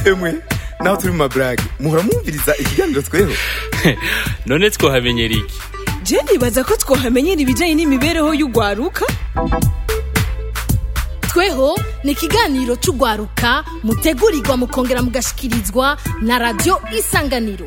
emwe naho turi mu maburage muhora mwumviriza ikiganiro tweho none twohamenyera iki je nibaza ko twohamenyera ibijyanye n'imibereho y'urwaruka tweho ni ikiganiro cy'urwaruka mutegurirwa mukongera mugashikirizwa na radiyo isanganiro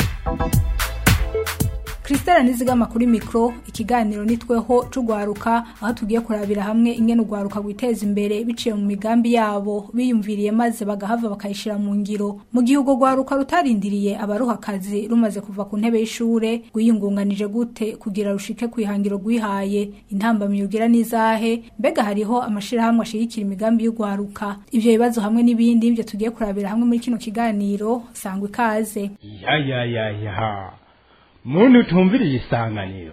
Christelle nizigama kuri mikro ikiganiro nitweho c'ugwaruka aho tugiye kurabira hamwe ingene ugwaruka gwiteza imbere biciye mu migambi yabo biyumviriye maze bagahava bakayishira mu ngiro mu gihe ubwo gwaruka rutarindiriye abaruha akazi rumaze kuva ku ntebe y'ishure gwiyungunganije gute kugira rushike kwihangiro gwihaye intambamyi ugira nizahe mbega hariho amashirahamwe ashigikira imigambi y'ugwaruka ivyo bibazo hamwe n'ibindi ivyo tugiye kurabira hamwe muri kino kiganiro sangwa ikaze ya ya ya ya muntu utumviriye isanganiro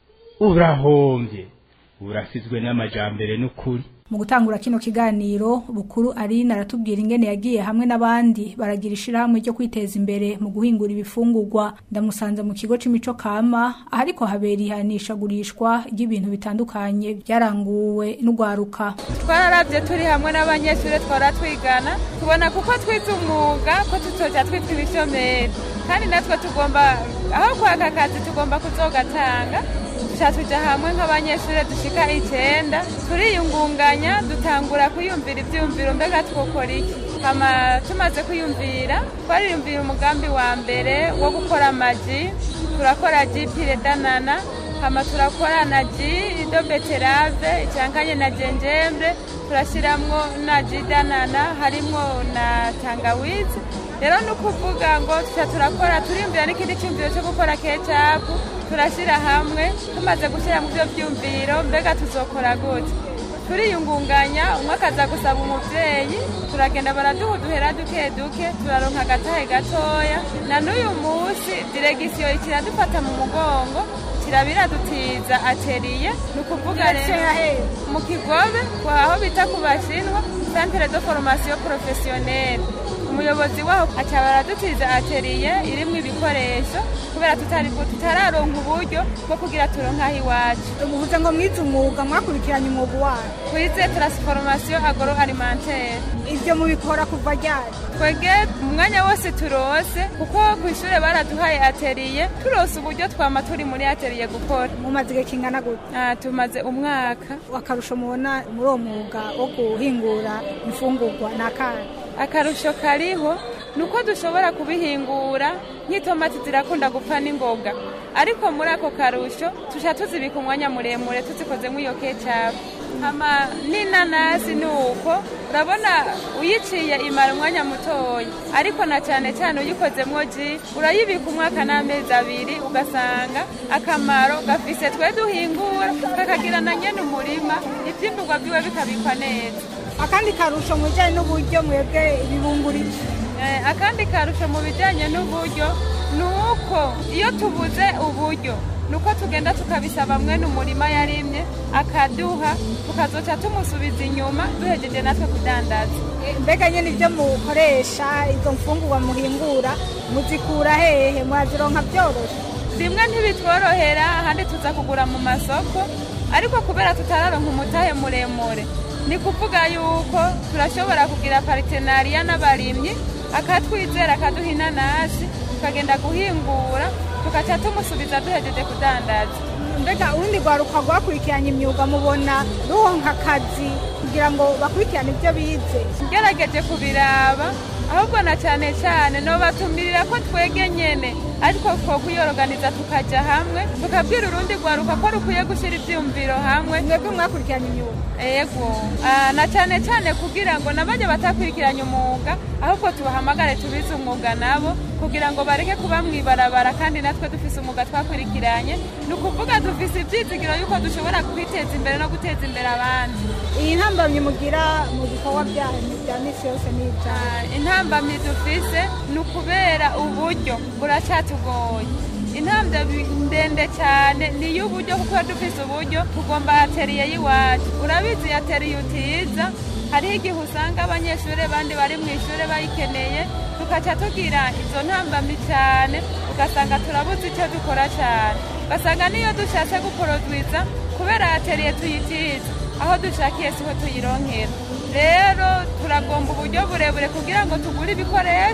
urahombye urasizwe n'amajambere n'ukuri mu gutangura kino kiganiro bukuru ari aratubwira ingene yagiye hamwe n'abandi baragira ishirahamwe ryo kwiteza imbere mu guhingura ibifungurwa ndamusanze mu kigo c'imico kama ariko habera ihanishagurishwa ry'ibintu bitandukanye byaranguwe n'ugwaruka twararavye turi hamwe n'abanyeshuri twara twigana tubona kuko twize umwuga ko tuzoja twitwa ibishomeri kandi natwe tugomba aho kwaka akazi tugomba kuzogatanga tuca tuja hamwe nk'abanyeshuri dushika icenda turiyungunganya dutangura kwiyumvira ivyiyumviro mbega twokora iki hama tumaze kwiyumvira twariyumvira umugambi wa mbere wo gukora amaji turakora ji pire danana hama turakora na ji ido beterave icankanye na jenjembre turashiramwo na ji danana harimwo na tangawizi rero ni ukuvuga ngo tuca turakora turiyumvira n'ikindi cyumviro cyo gukora kecapu turashyira hamwe tumaze gushyira mu byo byumviro mbega tuzokora gute turiyungunganya umwe akaza gusaba umubyeyi turagenda baraduha uduhera duke duke turaronka agatahe gatoya na n'uyu munsi diregisiyo kiradufata mu mugongo kirabiradutiza ateriye ni ukuvuga rero mu kigobe aho bita ku bashinwa centre de formation professionnelle umuyobozi waho aca baradutiza ateriye irimwo ibikoresho kubera tutari tutararonka uburyo bwo kugira turonke aho iwacu ubuvuze ngo mwize umwuga mwakurikiranye umwuga wayo twize transformation agro alimentaire ivyo mubikora kuva ryari twege umwanya wose turose kuko ku ishure baraduhaye ateriye turose uburyo twama turi muri ateriye gukora mumaze igihe kingana gute Ah, tumaze umwaka akarusho mubona muri uwo mwuga wo guhingura imfungurwa ni akahe akarusho kariho ni uko dushobora kubihingura nk'itomati zirakunda gupfa n'ingoga ariko muri ako karusho tuca tuzibika umwanya muremure tuzikozemo iyo kecapu hama n'inanasi ni uko urabona uyiciye imara umwanya mutoya ariko na cyane cyane uyikozemo ji urayibika umwaka n'amezi abiri ugasanga akamaro gafise twe duhingura kakagira na nyene umurima ivyimburwa vyiwe bikabikwa neza akandi karusho mu bijyanye n'uburyo mwebwe ibibungurije Eh, akandi karusho mu bijyanye n'uburyo ni uko iyo tubuze uburyo ni uko tugenda tukabisaba mwene umurima yarimye akaduha tukazoca tumusubiza inyuma duhejeje natwe kudandaza mbega nyine ibyo mukoresha izo mfungurwa muhingura muzikura hehe mwazironka byoroshye rimwe ntibitworohera ahandi tuza kugura mu masoko ariko kubera tutararonka umutahe muremure ni kuvuga yuko turashobora kugira paritenariya n'abarimyi akatwizera akaduha inanasi tukagenda guhingura tugaca tumusubiza duhejeje kudandaza mbega urundi rwaruka rwakurikiranye imyuga mubona ruhonka akazi kugira ngo bakurikirane ibyo bize ngerageje kubiraba ahubwo na cyane cyane nobatumirira ko twege nyene ariko two kuyoroganiza tukaja hamwe tukabwira urundi rwaruka ko rukwiye gushyira ivyumviro hamwe mwebwe mwakurikiranye imyuga ego Ah, na cyane cyane kugira ngo nabajya batakurikiranye umwuga ahubwo tubahamagare tubize umwuga nabo kugira ngo bareke kuba mwibarabara kandi natwe dufise umwuga twakurikiranye ni ukuvuga dufise ibyizigiro yuko dushobora kwiteza imbere no guteza imbere abandi iyi ntambamyi mugira mu bikorwa byanyu bya misi yose ni ibyaha Ah, intambamyi dufise ni ukubera uburyo buracatugoye intambwe bi- ndende cyane ni iy'uburyo kuko dufise uburyo tugomba ateriye y'iwacu urabizi ateriye utiza hariho igihe usanga abanyeshuri bandi bari mu ishuri bayikeneye tukaca tugira izo ntambamyi cyane ugasanga turabuze icyo dukora cyane ugasanga niyo dushatse gukorodwiza kubera ateriye tuyitiza aho dushakiye siho tuyironkera rero turagomba uburyo burebure kugira ngo tugure ibikoresho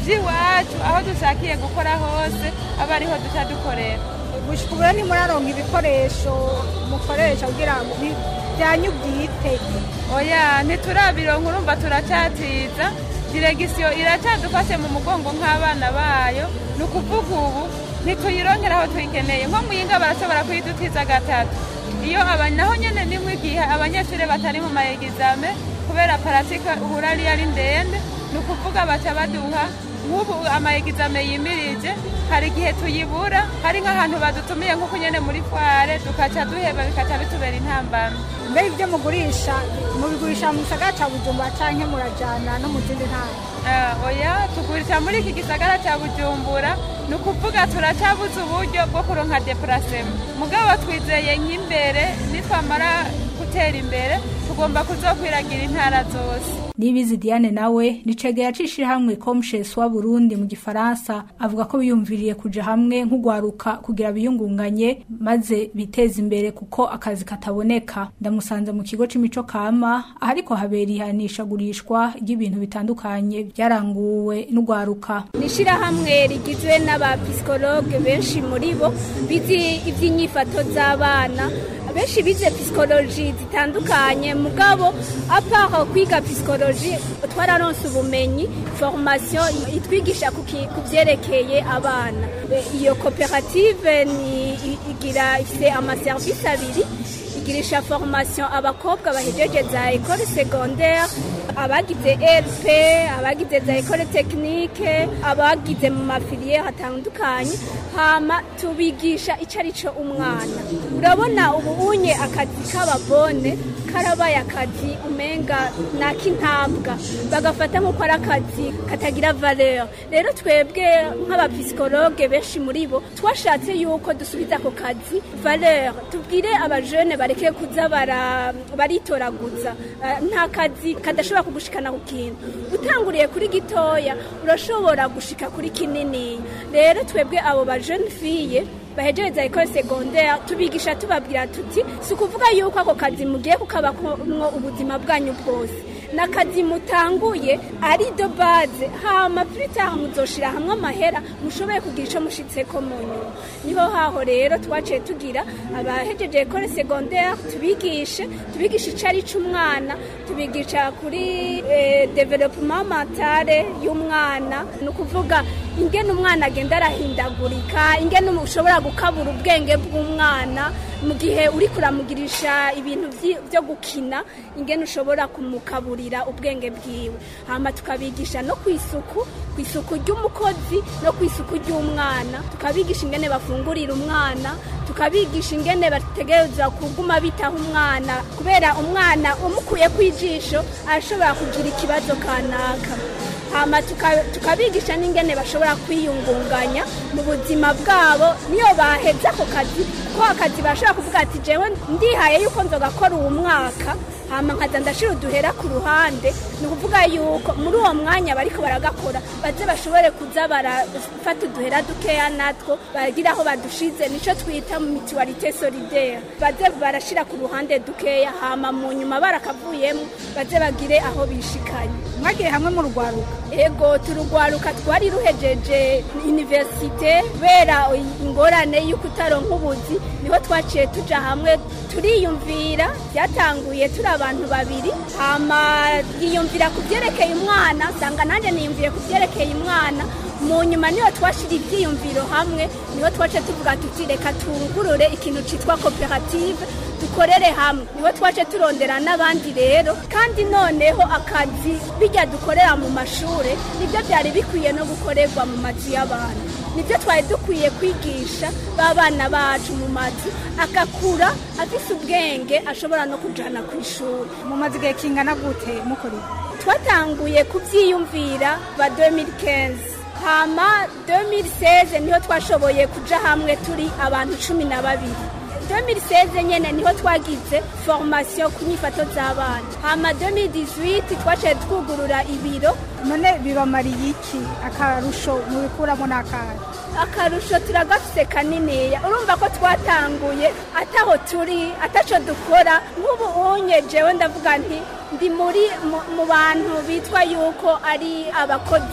by'iwacu aho dushakiye gukora hose aba ariho duca dukorera gushika ubu rero ntimuraronka ibikoresho mukoresha kugira ngo bi- byanyu bwite oya ntiturabironka urumva turacatiza diregisiyo iracadufashe mu mugongo nk'abana bayo ni ukuvuga ubu ntituyironkera aho tuyikeneye nko muyinga barashobora kuyidutiza gatatu iyo aba naho nyene nimwe igihe abanyeshuri batari mu maegizame kubera paratika uhura ari ari ndende ni ukuvuga baca baduha nk'ubu amaegizame yimirije hari igihe tuyibura hari nk'ahantu badutumiye nk'uko nyene muri fware dukaca duheba bikaca bitubera intambamyi mbere ibyo mugurisha mubigurisha mu gisagara ca bujumbura canke murajana no mu zindi ntara Ah, oya tugurisha muri iki gisagara cya bujumbura ni ukuvuga turacabuze uburyo bwo kuronka depurasema mugabo twizeye nk'imbere nitwamara gutera imbere tugomba kuzokwiragira intara zose nibizi diane nawe nicege yacishije hamwe komshesi wa burundi mu gifaransa avuga ko biyumviriye kuja hamwe nk'ugwaruka kugira biyungunganye maze biteze imbere kuko akazi kataboneka ndamusanze mu kigo c'imico kama ahariko habera ihanishagurishwa ry'ibintu bitandukanye byaranguwe n'ugwaruka ni ishyirahamwe rigizwe n'abapisikologe benshi muri bo bizi iby'inyifato z'abana benshi bize pisikoloji zitandukanye mugabo apara kwiga pisikoloji twararonse ubumenyi formation itwigisha ku ki- ku byerekeye abana E, iyo koperative ni i- igira ifite amaserivisi abiri igirisha formation abakobwa bahejeje za ekole secondaire abagize rp abagize za ekole tekinike abagize mu mafiliere atandukanye hama tubigisha icyo ari cyo umwana urabona ubu unye akazi k'ababone karabaye akazi umenga nak'intabwa bagafata nk'uko ari akazi katagira valeur rero twebwe nk'abapisikologe benshi muri bo twashatse yuko dusubiza ako kazi valeur tubwire abajene bareke kuza bara- baritoraguza Eh, nta kazi kadashobora kugushikana ku kintu utanguriye kuri gitoya urashobora gushika kuri kinini rero twebwe abo ba jeune fille bahejereza ekole secondaire tubigisha tubabwira tuti si ukuvuga yuko ako kazi mugiye kukabakomwo ubuzima bwanyu bwose n'akazi mutanguye ari do base hama plus muzoshira hamwe amahera mushoboye kugira ico mushitseko mu nyuma niho haho rero twaciye tugira abahejeje ekole secondaire tubigishe tubigisha ico ari c'umwana tubigisha kuri eh, development mentale y'umwana ni ukuvuga ingene umwana agenda arahindagurika ingene ushobora gukabura ubwenge bw'umwana mu gihe uri kuramugirisha ibintu vyi- vyo gukina ingene ushobora kumukaburira ubwenge bwiwe hama tukabigisha no ku isuku ku isuku ry'umukozi no ku isuku ry'umwana tukabigisha ingene bafungurira umwana tukabigisha ingene bategereza kuguma bitaho umwana kubera umwana umukuye ku ijisho arashobora kugira ikibazo kanaka hama tuka- tukabigisha n'ingene bashobora kwiyungunganya mu buzima bwabo niyo baheza ako kazi ko akazi bashobora kuvuga ati jewe ndihaye yuko nzogakora uwo mwaka hama nkaza ndashira uduhera ku ruhande ni ukuvuga yuko muri uwo mwanya bariko baragakora baze bashobore kuza barafata uduhera dukeya natwo bagira aho badushize nico twita mu mituwarite solidaire baze barashira ku ruhande dukeya hama mu nyuma barakavuyemo baze bagire aho bishikanye mwagiye hamwe mu rugwaruka ego turugwaruka twari ruhejeje universite kubera ingorane y'uko utaronka ubuzi niho twaciye tuja hamwe turiyumvira byatanguye turi abantu babiri hama yiyumvira ku byerekeye umwana usanga nanjye niyumviye ku byerekeye umwana mu nyuma niho twashira ibyiyumviro hamwe niho twace tuvuga tuti reka tungurure ikintu cyitwa koperative dukorere hamwe niho twace turondera n'abandi rero kandi noneho akazi bijya dukorera mu mashuri nibyo byari bikwiye no gukorerwa mu mazu y'abantu nibyo twari dukwiye kwigisha b'abana bacu mu mazu agakura afise ubwenge ashobora no kujana ku ishuri mumaze igihe kingana gute mukora ibi twatanguye kubyiyumvira ba 2015 hama 2016 niho twashoboye kuja hamwe turi abantu cumi na babiri 2016 nyene niho twagize formation ku nyifato z'abana hama 2018 twaciye twugurura ibiro none bibamariye iki akarusho mubikuramo n'akahe akarusho turagafise kaniniya urumva ko twatanguye ataho turi ataco dukora nk'ubu unye jewe ndavuga nti ndi muri mu- mu bantu bitwa yuko ari abakozi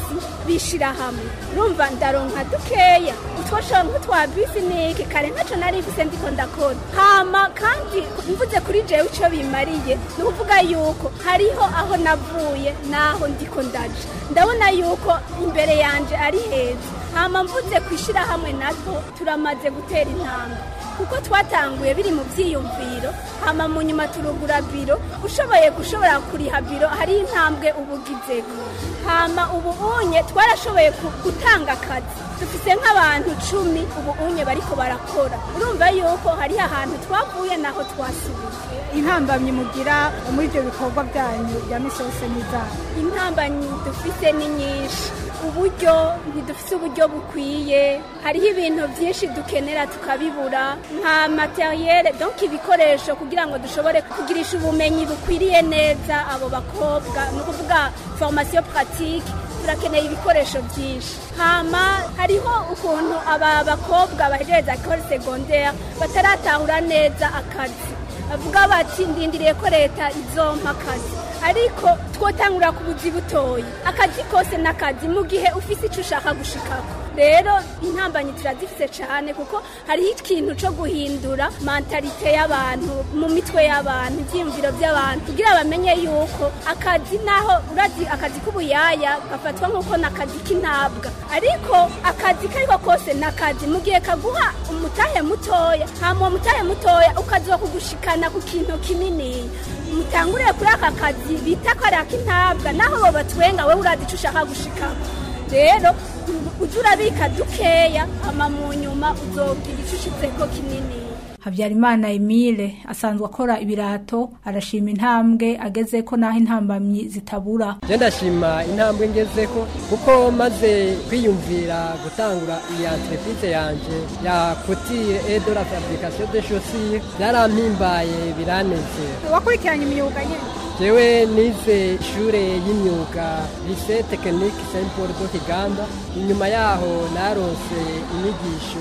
bishira hamwe urumva ndaronka dukeya utwo shonka twa biziniki kare ntaco nari mfise ndiko ndakora hama kandi mvuze kuri jewe ico bimariye ni ukuvuga yuko hariho aho navuye n'aho ndiko ndaja ndabona yuko imbere yanje ari heza hama mvuze kwishira hamwe natwo turamaze gutera intambwe kuko twatanguye biri mu byiyumviro hama mu nyuma turugura biro ushoboye gushobora kuriha biro hari intambwe ubugizeko hama ubu unye twarashoboye ku- gutanga akazi dufise nk'abantu cumi ubu unye bariko barakora urumva yuko hariho ahantu twavuye naho twasubiye intambamyi mugira muri ibyo bikorwa byanyu bya misi yose n'izabo intambanyi dufise ni nyinshi uburyo ntidufise uburyo bukwiye hariho ibintu byinshi dukenera tukabibura nka materiyere donc ibikoresho kugira ngo dushobore kugirisha ubumenyi bukwiriye neza abo bakobwa ni ukuvuga formation pratique turakeneye ibikoresho byinshi hama hariho ukuntu aba bakobwa bahereza ekole secondaire bataratahura neza akazi bavuga bati ndindiriye ko leta izompa akazi ariko twotangura ku buzi butoya akazi kose n'akazi mu gihe ufise icyo ushaka gushikako rero intambanyi turazifise cyane kuko hariho ikintu cyo guhindura mentalite y'abantu mu mitwe y'abantu ibyiyumviro by'abantu kugira bamenye yuko akazi naho urazi akazi k'ubuyaya gafatwa nk'uko n'akazi k'intabwa ariko akazi kariko kose n'akazi mu gihe kaguha umutahe mutoya hama uwo mutahe mutoya ukazoba kugushikana ku kintu kinini mutangurire kuri aka kazi bita ko ari ak'intabwa naho bo batwenga wowe urazi icyo ushaka gushikamo rero ujya urabika dukeya ama mu nyuma uzogira icyo ushitseko kinini habyarimana emile asanzwe akora ibirato arashima intambwe ageze ko n'aho intambamyi zitabura je ndashima intambwe ngezeko kuko maze kwiyumvira gutangura iyi entreprise yanje ya couture et de la fabrication de chaussures byarampimbaye biranezera wakurikiranye imyuga nyine jewe nize ishure y'imyuga lycée technique saint paul do kiganda inyuma yaho naronse inyigisho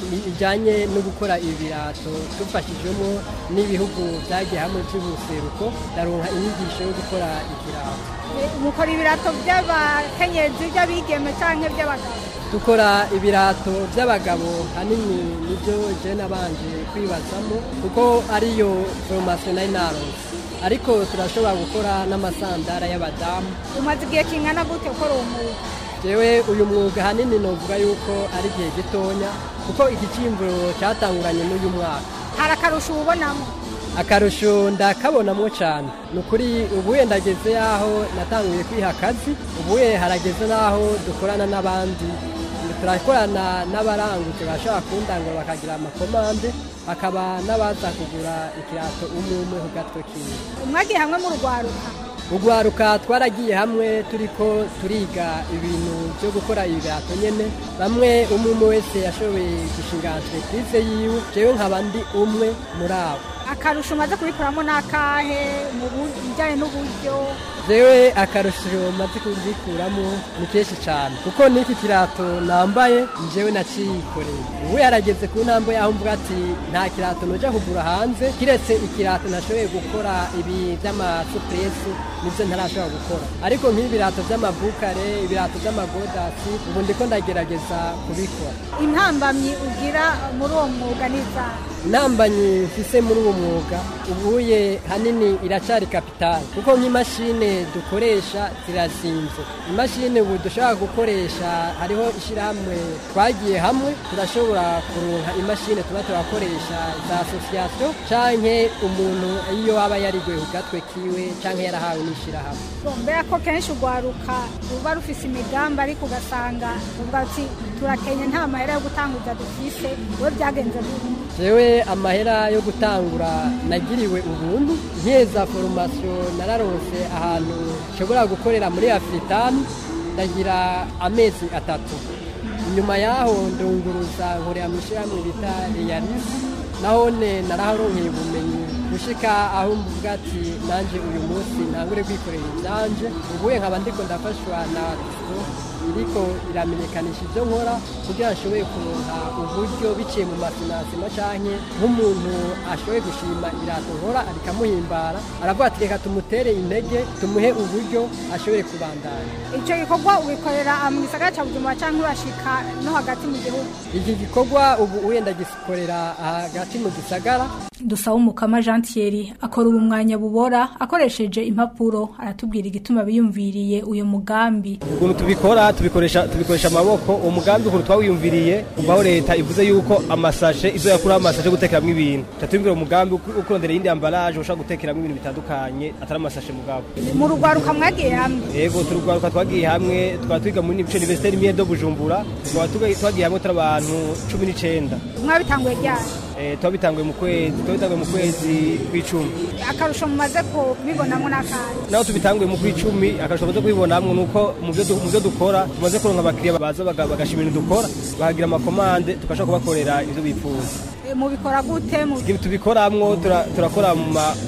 ijanye no gukora ibirato tufashijwemo n'ibihugu vyagiye hamwe vy'ubuseruko ndaronka inyigisho yo gukora ikirato mukora ibirato by'abakenyezi by'abigeme cyangwa by'abagabo dukora ibirato by'abagabo hanini nibyo je nabanje kwibazamo kuko ariyo formation nari naronse ariko turashobora gukora n'amasandara y'abadamu umaze igihe kingana gute ukora uwo mwuga jewe uyu mwuga hanini novuga yuko ari igihe gitonya kuko iki cimvuro catanguranye n'uyu mwaka hari akarusho ubonamo akarusho ndakabonamwo cyane ni ukuri ubuye ndageze yaho natanguye kwiha akazi ubuye harageze n'aho dukorana n'abandi turakorana n'abarangutse bashobora kundangura bakagira amakomande hakaba n'abaza kugura ikirato umwe umwe ku gatwe kiwe mwagiye hamwe mu rwaruka urwaruka twaragiye hamwe turiko turiga ibintu byo gukora ibirato nyene bamwe umwe umwe wese yashoboye gushinga entreprise yiwe jewe nkaba ndi umwe muri abo akarusho umaze kubikoramo n'akahe mu bijyanye n'uburyo jewe akarusho maze kuzikuramo ni kenshi cyane kuko n'iki kirato nambaye jewe naciyikoreye ubu yarageze ku ntambwe yaho mvuga ati nta kirato noja kugura hanze kiretse ikirato nashoboye gukora ibi by'amasupuresi nibyo ntarashobora gukora ariko nk'ibirato by'amabukare ibirato by'amagodasi ubu ndiko ndagerageza kubikora intambamyi ugira muri uwo mwuga n'izaha intambanyi mfise muri uwo mwuga ubuye hanini iracari kapitali kuko nk'imashine dukoresha zirazinze imashini ubu dushobora gukoresha hariho ishyirahamwe twagiye hamwe turashobora kuronka imashini tuba turakoresha za asosiyasiyo canke umuntu iyo aba yariguye ku gatwe kiwe canke yarahawe n'ishyirahamwe mbera ko kenshi urwaruka ruba rufise imigambi ariko ugasanga uvuga ati turakenye nta mahera yo gutanguza dufise we byagenze gute jewe amahera yo gutangura nagiriwe ubuntu nkeza foromasiyo nararonse ahantu nshobora gukorera muri afuritamu ndagira amezi atatu inyuma yaho ndunguruza nkorera mu ishyirahamwe bita reyalisi nahone naraharonkeye ubumenyi gushika aho mvuga ati nanje uyu munsi ntangure kwikorera ibyanje ubuye nkaba ndiko ndafashwa na Tigo iriko iramenyekanisha ibyo nkora kugira ngo nshobore kuronka uburyo biciye mu mafinansima canke nk'umuntu ashoboye gushima irato nkora rikamuhimbara aravuga ati reka tumutere intege tumuhe uburyo ashobore kubandanya icyo gikorwa ubikorera mu gisagara cya bujumbura cyangwa urashika no hagati mu gihugu iki gikorwa ubu wenda gikorera hagati mu gisagara dusaba umukama jean thierry akora ubu mwanya bubora akoresheje impapuro aratubwira igituma biyumviriye uyu mugambi ukuntu tubikora tubikoresha tubikoresha amaboko uwo mugambi ukuntu twawiyumviriye kuvaho leta ivuze yuko amasashe izo yakuraho amasashe yo gutekeramo ibintu tatubwira umugambi wo kurondera iyindi ambaraje ushobora gutekeramo ibintu bitandukanye atari amasashe mugabo mu rugwaruka mwagiye hamwe yego turugwaruka twagiye hamwe twaba twiga muri nice université imwe do bujumbura twaba twagiye hamwe turi abantu cumi n'icenda mwabitanguye ryari eh twabitanguye mu kwezi twabitanguye mu kwezi kw'icumi akarusho mumaze kubibonamo n'akandi naho tubitanguye mu kw'icumi akarusho tumaze kubibonamo nuko mu byo mu byo dukora tumaze kuronka abakiriya baza bagashima ibintu dukora bakagira amakomande tukashobora kubakorera ibyo bifuza mubikora gute tubikoramwo turakora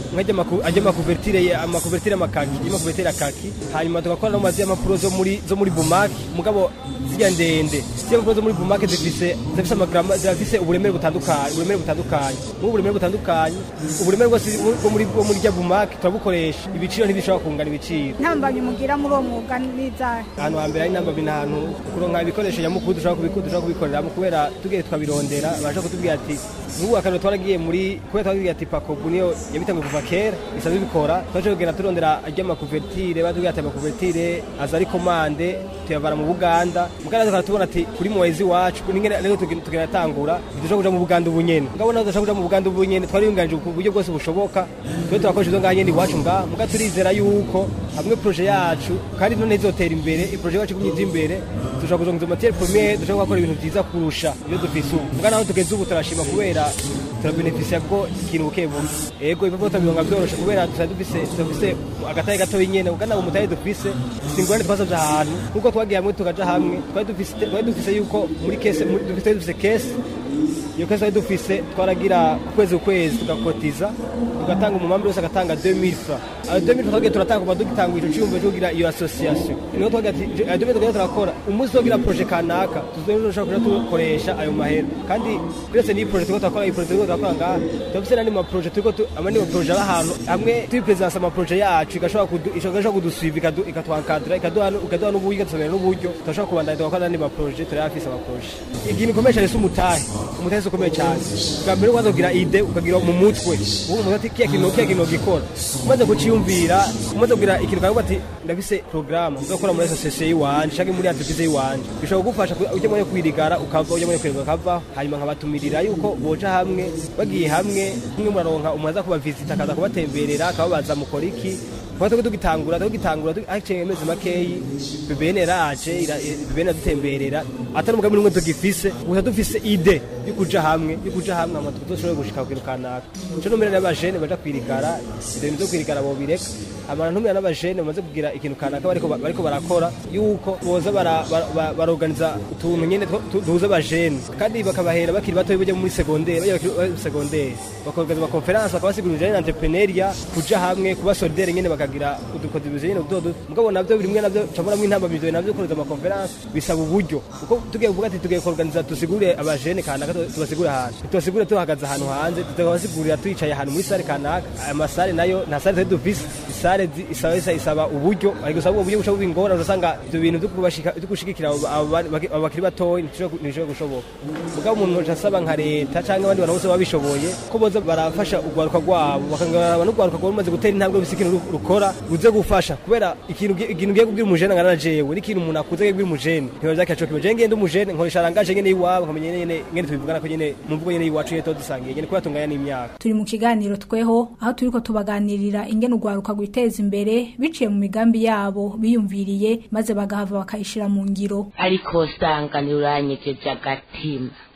ajya amakuvertire amakuvertire amakaki y'amakuvertire akaki hanyuma tugakora no mazi y'amapuro zo muri zo muri bumaki mugabo zijya ndende zijya mpapuro zo muri bumaki zifise zifise amagrama zifise uburemere butandukanye uburemere butandukanye mu buremere butandukanye uburemere bwose bwo muri bwo muri jya bumaki turabukoresha ibiciro ntibishobora kungana ibiciro ntambamye mugira muri uwo mwuga n'izahe ahantu hambere ari ntambamye ni ahantu kuronka ibikoresho nyamukuru dushobora kubikoreramo kubera tugiye tukabirondera baje kutubwira ati nk'ubu akariro twaragiye muri kubera twaragiye ati pakobu niyo yabitanguye kuva kera isanzwe bikora twaje kugenda turondera ajya amakuvertire batubwira ati amakuvertire aza ari komande tuyavana mu buganda muganda tukaba tubona ati kuri muwezi wacu ningene rero tugenda tangura dushobora kuja mu buganda ubu nyene mugabo nazo dushobora kuja mu buganda ubu nyene twari yunganije ku buryo bwose bushoboka twe turakoresha izo ngaha nyene iwacu ngaha muga turizera yuko hamwe proje yacu kandi none izotera imbere iproje yacu igumye imbere dushobora kuzonga matière première dushobora gukora ibintu byiza kurusha ibyo dufise ubu muga naho tugeze ubu turashima kubera turabenefisia bwo ikintu buke buke ego ibyo turabironga byoroshe kubera dusa dufise dufise agataye gato nyene ugana mu mutaye dufise singorane twasavye ahantu nkuko twagiye hamwe tukaja hamwe twari dufise twari dufise yuko muri kese dufise dufise kese iyo kese twari dufise twaragira ukwezi ukwezi tugakotiza tugatanga umumambi wese agatanga 2000 francs ayo 2000 francs twagiye turatanga kuba dugitanga ico ciyumvo cyo kugira iyo association niho twagira ati ayo 2000 twagiye turakora umunsi twagira projet kanaka tuzoshobora kuja tukoresha ayo mahera kandi uretse n'iyi projet turiko turakora iyi projet turiko turakora ngaha turafise n'andi ma projet turiko amandi ma projet ari ahantu hamwe tuyipresence ama projet yacu igashobora kudusuiva ikatwankadira ikaduha n'uburyo ikadusomera n'uburyo turashobora kubandanya tugakora n'andi ma projet turi hafise ama projet ikintu gikomeye cyane si umutahe umutahe si ukomeye cyane bwa mbere ukaza kugira ide ukagira mu mutwe ubu umuntu ati kiya kintu kiya kintu gikora umaze kuciyumvira umaze kugira ikintu kavuga ati ndafise programme uzakora muri association yiwanje canke muri entreprise yiwanje bishobora kugufasha ujya muri kwirigara ukava ujya muri kwirigara ukava hanyuma nkabatumirira yuko boja hamwe bagiye hamwe kumwe muraronka umuntu aza kubavisita akaza kubatemberera akababaza mukora iki kuba tuko tugitangura tugitangura haciye amezi makeyi bibene raje bibene dutemberera atari umugambi n'umwe tugifise gusa dufise ide yo kuja hamwe yo kuja hamwe ama tuzoshobora gushika ku kintu kanaka ico numira n'abajene baja kwirigara ibintu vyo kwirigara bobireka abantu ntumira n'abajene bamaze kugira ikintu kanaka bariko bariko barakora yuko boza baroganiza utuntu nyene duhuza abajene kandi bakabahera bakiri batoyi bajya muri segondere bajya bakiri segondere bakorganiza amakonferanse bakabasigurira ibijanye na entrepreneuria kuja hamwe kuba solidere nyene bakagira udukotibizo nyene duto duto mugabo navyo biri mwe navyo camuramo intambamiro navyo kuruza amakonferanse bisaba uburyo kuko tugiye kuvuga ati tugiye kuorganiza tusigure abajene kanaka tubasigure ahantu tubasigure tuhagaze ahantu hanze tukabasigurira twicaye ahantu muri sare kanaka aya masare nayo nta sare tari dufise isare isaba isaba uburyo ariko usaba uburyo bushobora ingora urasanga ibyo bintu byo gushigikira abo bakiri batoyi ntibishobora gushoboka mugabo umuntu asaba nka leta cyangwa abandi bantu bose babishoboye ko boza barafasha urwaruka rwabo bakangaraba n'urwaruka rwabo rumaze gutera intambwe bisi ikintu rukora ruze gufasha kubera ikintu ikintu ugiye kubwira umujene ngana jewe n'ikintu umuntu akuze agiye kubwira umujene ntiba byakacoka imujene ngende umujene nkoresha arangaje nyene iwabo nkamenya nyene ngene tubivugana ko nyene mu mvugo nyene iwacu yeto dusangiye nyene kuba tunganya n'imyaka turi mu kiganiro tweho aho turiko tubaganirira ingene urwaruka gwiteza imbere biciye mu migambi yabo biyumviriye maze bagahava bakayishira mu ngiro ariko usanga ntiuranyegeje agatima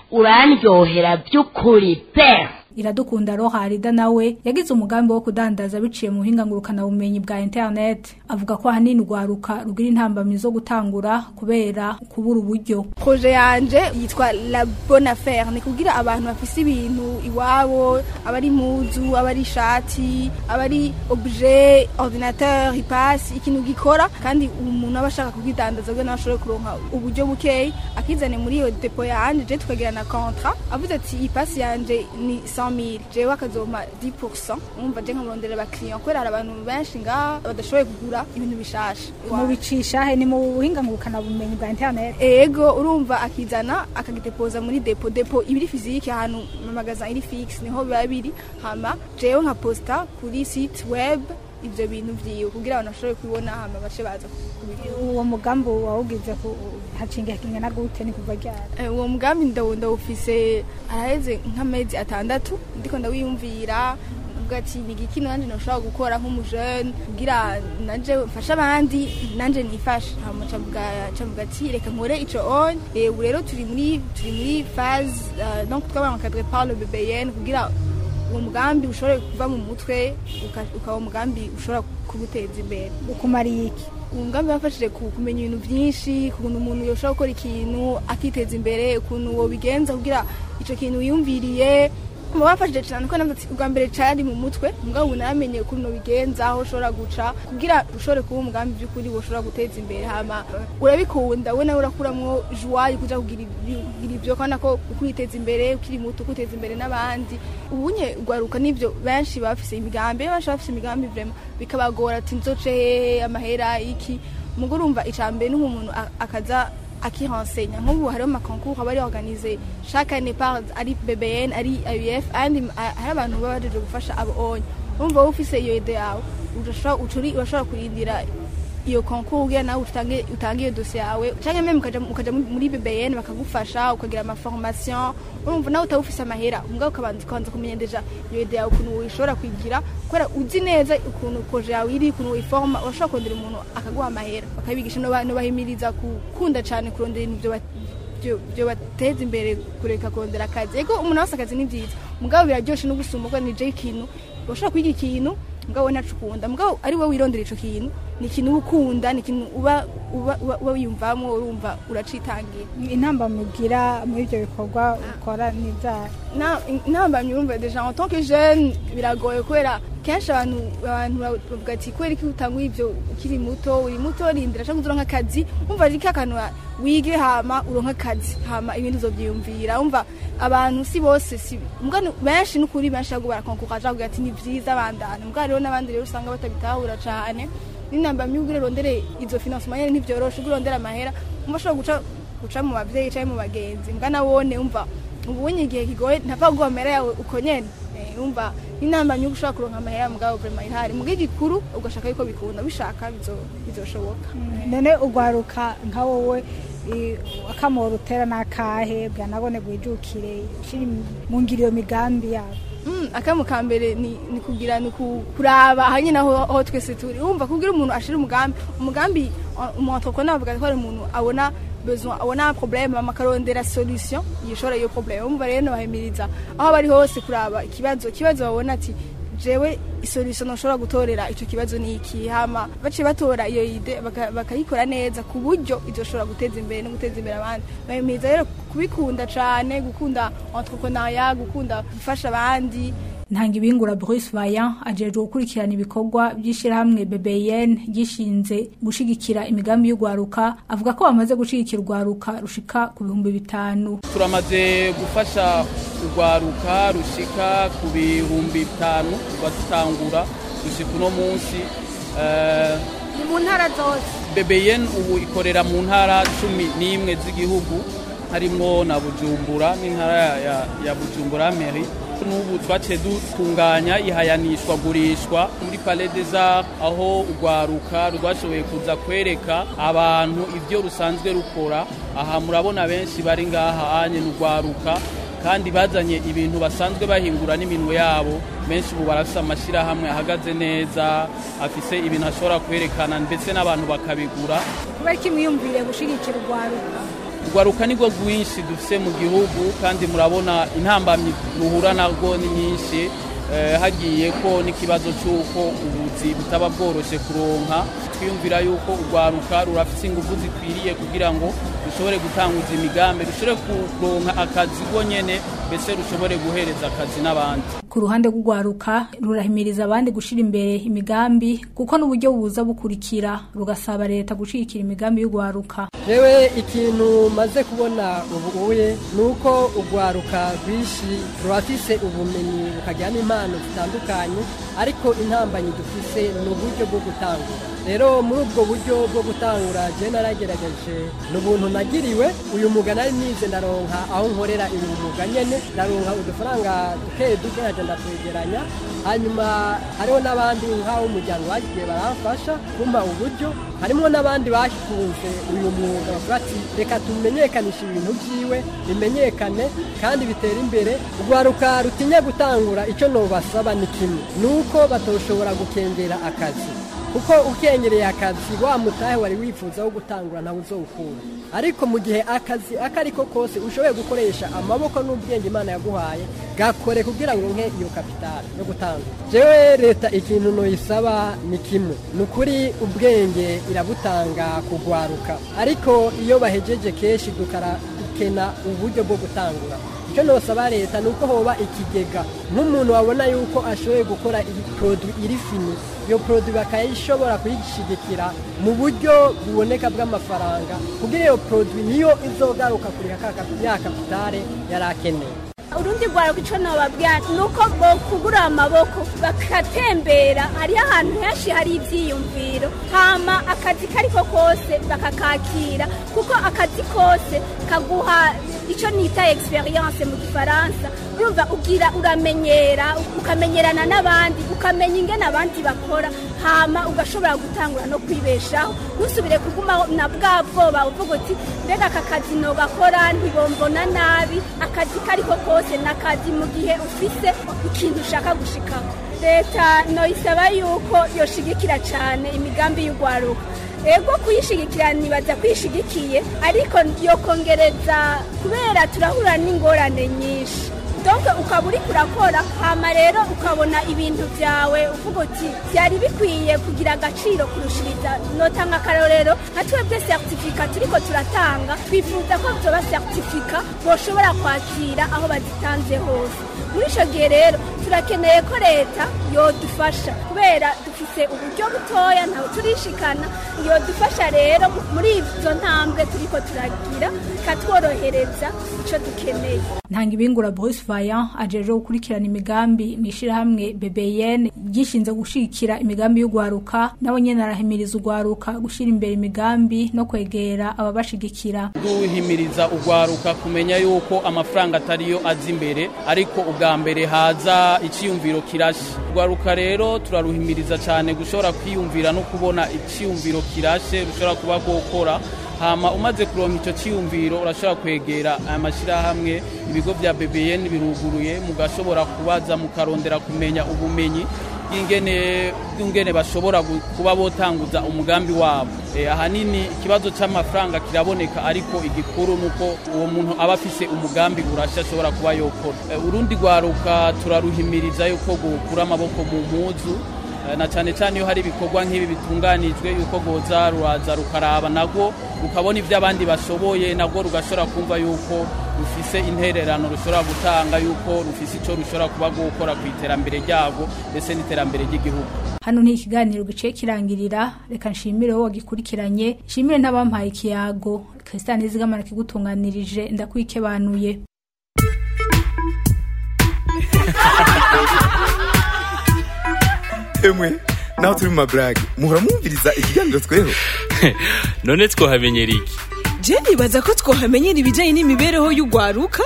urandyohera by'ukuri pe iradukunda roharida nawe yagize umugambi wo kudandaza biciye mu buhinga ngurukanabumenyi bwa internet avuga ko ahanini urwaruka rugira intambamyi zo gutangura kubera kubura uburyo proje yanje yitwa la bonne affaire ni kugira abantu bafise ibintu iwabo abari impuzu abari ishati abari objet ordinateur ipasi ikintu gikora kandi umuntu aba ashaka kugidandaza kugira nawe ashobore kuronka uburyo bukeyi akizane muri iyo depo yanje je tukagira na contrat avuze ati ipasi yanje ni 100 mille jewe akazompa 10% umva je nkamurondera abakiriya kubera hari abantu benshi ngaha badashoboye kugura ibintu bishasha mu bicisha he ni mu buhinga ngurukanabumenyi bwa internet ego urumva akizana akagitepoza muri depo depo ibiri fizike ahantu mu magasin iri fixe niho biba biri hama jewe nka posta kuri site web ivyo bintu vyiwe kugira abantu bashobore kubibona hama bace baza uwo mugambi wawugize ku hacinga kingana gute ni kuva ryari uwo mugambi ndawufise araheze nk'amezi atandatu ndiko ndawiyumvira uvuga ati ni igiki nanje noshobora gukora nk'umujene kugira nanje mfashe abandi nanje nifashe hama cavuga ati reka nkore ico on ubu rero turi muri turi muri phase donc twabaye encadré par le BBN kugira uwo mugambi ushobora kuva mu mutwe ukaba umugambi ushobora kuguteza imbere ukumariye iki uwo mugambi wafashije kumenya ibintu byinshi ukuntu umuntu yoshobora gukora ikintu akiteza imbere ukuntu wobigenza kugira icyo kintu wiyumviriye mu bafashije cyane ko nabwo ubwa mbere cyari mu mutwe mugabo ubu naramenye ukuntu bigenza aho ushobora guca kugira ushobore kuba umugambi by'ukuri ushobora guteza imbere hama urabikunda we nawe urakuramo joie yo kuja kugira ibyo kandi ko kwiteza imbere ukiri muto kwiteza imbere n'abandi ubunye ugwaruka n'ibyo benshi bafise imigambi benshi bafise imigambi vraiment bikabagora ati nzoce hehe amahera iki mugo urumva icambere n'umuntu akaza akirensenya nk'ubu hariho amakoncours aba ari organize chaque année par ari BBN ari AUF andi hari abantu baba baje gufasha abo onye urumva wowe ufise iyo ide yawe urashobora kurindira iyo concours kugira nawe utange utange iyo dossier yawe canke meme ukaja ukaja muri BBN bakagufasha ukagira ama formation urumva nawe utawufise amahera mugabo ukabanza ukabanza kumenya deja iyo ide yawe ukuntu uyishobora kwigira kubera uzi neza ukuntu projet yawe iri ukuntu uyiforma urashobora kurondera umuntu akaguha amahera bakabigisha no bahimiriza gukunda cane kurondera ibintu byo byo bateza imbere kureka kurondera akazi ego umuntu wese akazi ni byiza mugabo biraryoshe no gusumba ko nije ikintu ushobora kwiga ikintu mugabo nacu ukunda mugabo ari wowe wirondera ico kintu ni ikintu uba ukunda ni ikintu uba uba uba wiyumvamo urumva uracitangira intamba mugira muri ibyo bikorwa ukora ni ibyaha intamba myumva deja en tant que jeune biragoye kubera kenshi abantu abantu bavuga ati kubera iki utanga ibyo ukiri muto uri muto rindira cyangwa uzoronka akazi umva ari kakantu wige hama uronka akazi hama ibindi uzovyiyumvira umva abantu si bose si mbwa benshi n'ukuri benshi ahubwo barakonkuka kugira ati ni vyiza bandana mbwa rero n'abandi rero usanga batabitahura cane n'inamba myuga urondere izo financement nyene ntivyoroshe urondera amahera umva ashobora guca guca mu bavyeyi canke mu bagenzi mbwa nawone umva ubunye igihe kigoye ntapfa kuguha amahera yawe uko nyene umva inama nyuko ushobora kuronka amahera mugabo vraiment ihari mugihe gikuru ugashaka yuko bikunda bishaka bizoshoboka none ugwaruka nka wowe akamoro utera n'akahe bwanabone gwijukire shiri mu ngiro iyo migambi yabo akamu ka mbere ni kugira ni kuraba ahanye naho aho twese turi wumva kugira umuntu ashira umugambi umugambi umuntu entrepreneur avuga ko ari umuntu abona besoin abona problème amakarondera solution yishora iyo problème umva rero nabahimiriza aho bari hose kuraba ikibazo kibazo babona ati jewe isolution nshobora gutorera ico kibazo ni iki hama bace batora iyo ide bakayikora neza ku buryo izoshobora guteza imbere no guteza imbere abandi bahimiriza rero kubikunda cane gukunda entrepreneuriat gukunda gufasha abandi ntanga ibingura Bruce Vaillant ajejwe gukurikirana ibikorwa by'ishyirahamwe BBN gishinze gushigikira imigambi y'ugwaruka avuga ko bamaze gushigikira urwaruka rushika ku bihumbi bitanu turamaze gufasha urwaruka rushika ku bihumbi bitanu batutangura gushika uno munsi ni mu ntara zose BBN ubu ikorera mu ntara cumi n'imwe z'igihugu harimwo na Bujumbura n'intara ya, ya Bujumbura Mairie n'ubu twaciye dutunganya ihayanishwa gurishwa muri Palais des Arts aho urwaruka rwashoboye kuza kwereka abantu ibyo rusanzwe rukora aha murabona benshi bari ngaha anye n'urwaruka kandi bazanye ibintu basanzwe bahingura n'iminwe yabo benshi ubu barafise amashyirahamwe ahagaze neza afise ibintu ashobora kwerekana ndetse n'abantu bakabigura kubera ko imwiyumvire gushigikira urwaruka urwaruka nirwo rwinshi dufise mu gihugu kandi murabona intambamyi ruhura narwo ni nyinshi Eh, hagiye ko n'ikibazo cy'uko ubuzi butaba bworoshe kuronka twiyumvira yuko urwaruka rurafite ingufu zikwiriye kugira ngo rushobore gutanguza imigambi rushobore kuronka akazi rwo nyene mbese rushobore guhereza akazi n'abandi ku ruhande rw'urwaruka rurahimiriza abandi gushyira imbere imigambi kuko n'uburyo buza bukurikira rugasaba leta gushyigikira imigambi y'urwaruka jewe ikintu maze kubona ubu uye ni uko urwaruka rwinshi rurafise ubumenyi rukagira n'impano zitandukanye ariko intambanyi dufise ni uburyo bwo gutangura rero muri ubwo buryo bwo gutangura je naragerageje ni ubuntu nagiriwe uyu mwuga nari nize ndaronka aho nkorera uyu mwuga nyene ndaronka udufaranga duke duke naje ndatwegeranya hanyuma hariho n'abandi nk'aho umuryango bagiye baramfasha kumpa uburyo harimo n'abandi bakunze uyu mwuga bavuga ati reka tumenyekanishe ibintu byiwe bimenyekane kandi bitere imbere urwaruka rutinya gutangura icyo nobasaba ni kimwe ni uko batoshobora gukengera akazi kuko ukengereye akazi wa mutahe wari wifuza wo gutangura ntawe uzowukura ariko mu gihe akazi ako ari ko kose ushoboye gukoresha amaboko n'ubwenge imana yaguhaye gakore kugira ngo nke iyo kapitali yo gutangura jewe leta ikintu noyisaba ni kimwe ni ukuri ubwenge irabutanga kugwaruka ariko iyo bahejeje kenshi dukara dukena uburyo bwo gutangura icyo nosaba leta ni uko hoba ikigega nk'umuntu wabona yuko ashoboye gukora iyi produit iri fini iyo produit bakayishobora kuyishyigikira mu buryo buboneka bw'amafaranga kugira iyo produit niyo izogaruka kuri ya kapitale yari akeneye urundi rwaruka icyo nababwira ni uko kugura amaboko bagatembera hariho ahantu henshi hari ibyiyumviro hama akazi kari ko kose bakakakira kuko akazi kose kaguha icyo nita experience mu gifaransa urumva ugira uramenyera ukamenyerana n'abandi ukamenya ingene abandi bakora hama ugashobora gutangura no kwibeshaho ntusubire kuguma na bwa bwoba uvuga uti mbega aka kazi nogakora ntibombona nabi akazi kari ko kose ni akazi mu gihe ufise ikintu ushaka gushikaho leta noyisaba yuko yoshigikira cyane imigambi y'urwaruka ego kuyishigikira nibaza kwishigikiye ariko yokongereza kubera turahura n'ingorane nyinshi donke ukaba uri kurakora hama rero ukabona ibintu byawe uvuga uti byari bikwiye kugira agaciro kurushiriza notanga akarorero nka twebwe seritifika turiko turatanga twifuza ko byoba seritifika boshobora kwakira aho bazitanze hose muri icyo gihe rero turakeneye ko leta yodufasha kubera dufite uburyo butoya ntawe turishikana yodufasha rero muri izo ntambwe turiko turagira ikatworohereza icyo dukeneye ntanga ibingura Bruce Vaillant ajeje gukurikirana imigambi mu ishyirahamwe BBN ryishinze gushikira imigambi y'ugwaruka nawe nyene arahimiriza ugwaruka gushyira imbere imigambi no kwegera ababashigikira duhimiriza ugwaruka kumenya yuko amafaranga atariyo aza imbere ariko ubwa mbere haza iciyumviro kirashe ugwaruka rero turaruhimiriza cyane gushobora kwiyumvira no kubona iciyumviro kirashe rushobora kuba gukora hama umaze kuronka icyo cyiyumviro urashobora kwegera aya mashyirahamwe ibigo bya BBN biruguruye mugashobora kubaza mukarondera kumenya ubumenyi bw'ingene bw'ingene bashobora kuba botanguza umugambi wabo ahanini ikibazo cy'amafaranga kiraboneka ariko igikuru nuko uwo muntu aba afise umugambi urashya ashobora kuba yokora urundi rwaruka turaruhimiriza yuko gukura amaboko mu mpuzu na cyane cyane iyo hari ibikorwa nk'ibi bitunganijwe yuko rwoza ruraza rukaraba nabwo rukabona ibyo abandi bashoboye nabwo rugashobora kumva yuko rufise intererano rushobora gutanga yuko rufise icyo rushobora kuba gukora ku iterambere ryabwo ndetse n'iterambere ry'igihugu hano ni ikiganiro giciye kirangirira reka nshimire wowe wagikurikiranye nshimire n'abampaye ikiyago christian izigamara kigutunganirije ndakwikebanuye emwe naho turi mu maburage muhora mwumviriza ikiganiro tweho none twohamenyera iki je nibaza ko twohamenyera ibijyanye n'imibereho y'ugwaruka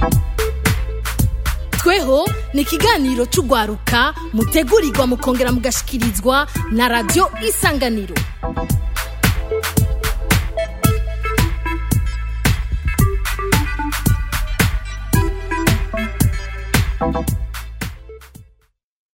tweho ni ikiganiro cy'ugwaruka mutegurirwa mukongera mugashikirizwa na radiyo isanganiro thank you